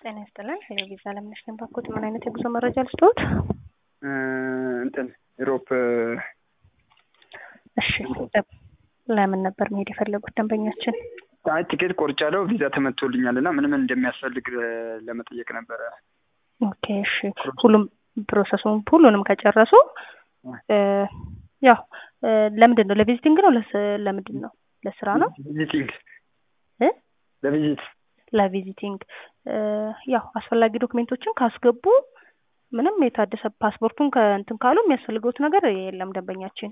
ጤና ይስጥልን። ሄሎ ቪዛ ለምነሽ ነኝ ባኮት። ምን አይነት የጉዞ መረጃ ልስጥዎት? እንትን ኢሮፕ እሺ፣ ለምን ነበር መሄድ የፈለጉት ደንበኛችን? አይ ቲኬት ቆርጫለሁ፣ ቪዛ ተመቶልኛል እና ምን ምን እንደሚያስፈልግ ለመጠየቅ ነበረ። ኦኬ፣ እሺ። ሁሉም ፕሮሰሱን ሁሉንም ከጨረሱ ያው ለምንድን ነው ለቪዚቲንግ ነው ለምንድን ነው ለስራ ነው ቪዚቲንግ እ ለቪዚት ለቪዚቲንግ ያው አስፈላጊ ዶክሜንቶችን ካስገቡ ምንም የታደሰ ፓስፖርቱን ከእንትን ካሉ የሚያስፈልገውት ነገር የለም። ደንበኛችን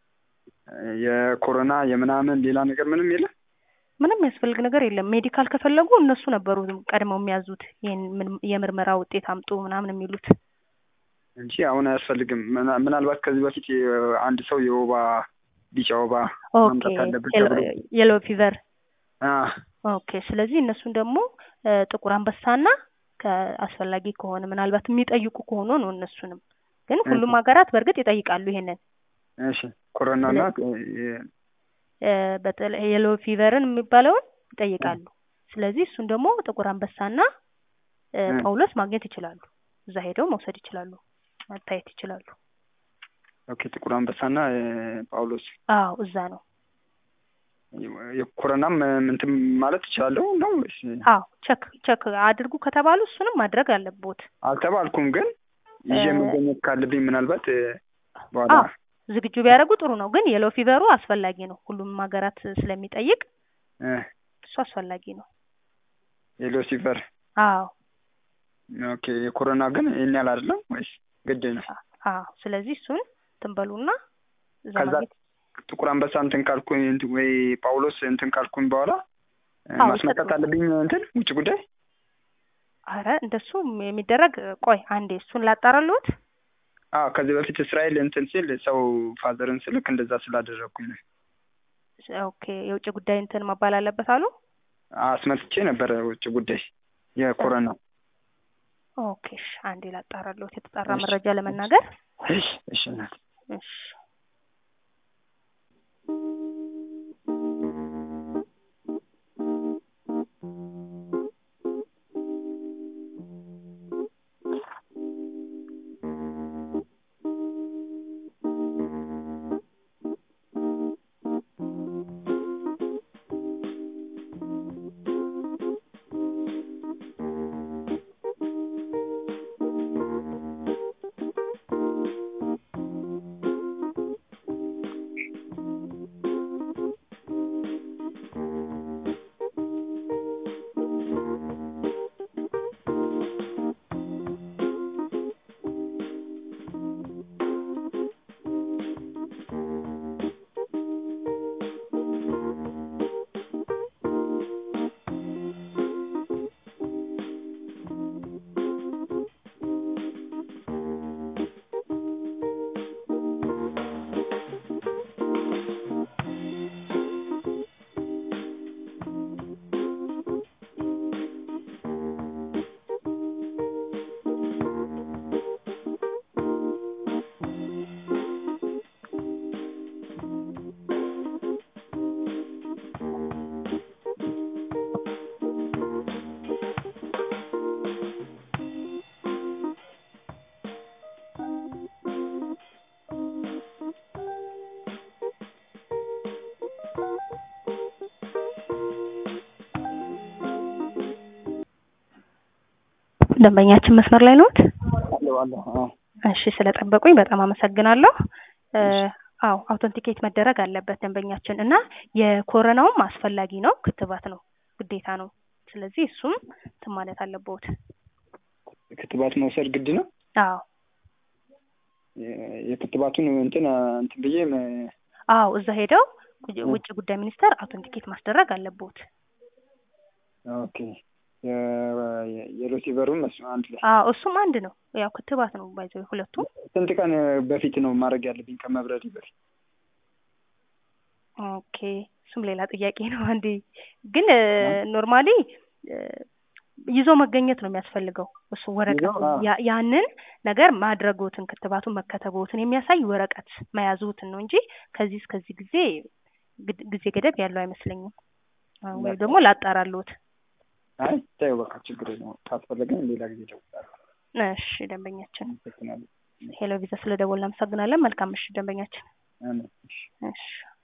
የኮሮና የምናምን ሌላ ነገር ምንም የለም። ምንም የሚያስፈልግ ነገር የለም። ሜዲካል ከፈለጉ እነሱ ነበሩ ቀድመው የሚያዙት ይህን የምርመራ ውጤት አምጡ ምናምን የሚሉት እንጂ አሁን አያስፈልግም። ምናልባት ከዚህ በፊት አንድ ሰው የወባ ቢጫ ወባ ማምጣት አለበት ተብሎ የሎ ፊቨር አ ኦኬ። ስለዚህ እነሱን ደግሞ ጥቁር አንበሳና ከአስፈላጊ ከሆነ ምናልባት የሚጠይቁ ከሆኑ ነው። እነሱንም ግን ሁሉም ሀገራት በእርግጥ ይጠይቃሉ ይሄንን። እሺ ኮሮናና በተለይ የሎ ፊቨርን የሚባለውን ይጠይቃሉ። ስለዚህ እሱን ደግሞ ጥቁር አንበሳና ጳውሎስ ማግኘት ይችላሉ። እዛ ሄደው መውሰድ ይችላሉ፣ መታየት ይችላሉ። ኦኬ ጥቁር አንበሳና ጳውሎስ አዎ እዛ ነው። የኮሮናም እንትን ማለት ይችላለሁ ነው ወይስ? አዎ ቸክ ቸክ አድርጉ ከተባሉ እሱንም ማድረግ አለቦት። አልተባልኩም፣ ግን ይዤ መገኘት ካለብኝ ምናልባት በኋላ ዝግጁ ቢያደርጉ ጥሩ ነው። ግን የሎ ፊቨሩ አስፈላጊ ነው፣ ሁሉም ሀገራት ስለሚጠይቅ እሱ አስፈላጊ ነው። የሎ ፊቨር አዎ ኦኬ። የኮሮና ግን ይህን ያህል አይደለም ወይስ ግድ ነው? አዎ ስለዚህ እሱን ትንበሉና ከዛ ጥቁር አንበሳ እንትን ካልኩኝ ወይ ጳውሎስ እንትን ካልኩኝ በኋላ ማስመጣት አለብኝ እንትን ውጭ ጉዳይ። አረ እንደሱ የሚደረግ ቆይ አንዴ እሱን ላጣራልዎት። አዎ ከዚህ በፊት እስራኤል እንትን ሲል ሰው ፋዘርን ስልክ እንደዛ ስላደረግኩኝ ነው። ኦኬ የውጭ ጉዳይ እንትን መባል አለበት አሉ። አስመጥቼ ነበረ ውጭ ጉዳይ የኮረና ኦኬ እሺ፣ አንዴ ላጣራልዎት የተጣራ መረጃ ለመናገር። እሺ እሺ እናት እሺ ደንበኛችን መስመር ላይ ነዎት? እሺ ስለጠበቁኝ በጣም አመሰግናለሁ። አዎ አውተንቲኬት መደረግ አለበት ደንበኛችን እና የኮረናውም አስፈላጊ ነው፣ ክትባት ነው፣ ግዴታ ነው። ስለዚህ እሱም እንትን ማለት አለብዎት። ክትባት መውሰድ ግድ ነው? አዎ የክትባቱን እንትን እንትን ብዬ አዎ እዛ ሄደው ውጭ ጉዳይ ሚኒስቴር አውተንቲኬት ማስደረግ አለብዎት። ኦኬ የሮሲቨሩም አንድ ላይ አዎ እሱም አንድ ነው። ያው ክትባት ነው ባይዘው ሁለቱም። ስንት ቀን በፊት ነው ማድረግ ያለብኝ ከመብረሪ በፊት? ኦኬ እሱም ሌላ ጥያቄ ነው። አንዴ ግን ኖርማሊ ይዞ መገኘት ነው የሚያስፈልገው። እሱ ወረቀት ያንን ነገር ማድረጎትን ክትባቱን መከተቦትን የሚያሳይ ወረቀት መያዙትን ነው እንጂ ከዚህ እስከዚህ ጊዜ ጊዜ ገደብ ያለው አይመስለኝም። ወይ ደግሞ ላጣራልዎት አይ ታየው በቃ ችግር የለውም። ካስፈለገኝ ሌላ ጊዜ እደውላለሁ። እሺ ደንበኛችን አመሰግናለሁ። ሄሎ ቪዛ ስለደወልን እናመሰግናለን። መልካም ምሽት ደንበኛችን። አሜን። እሺ። እሺ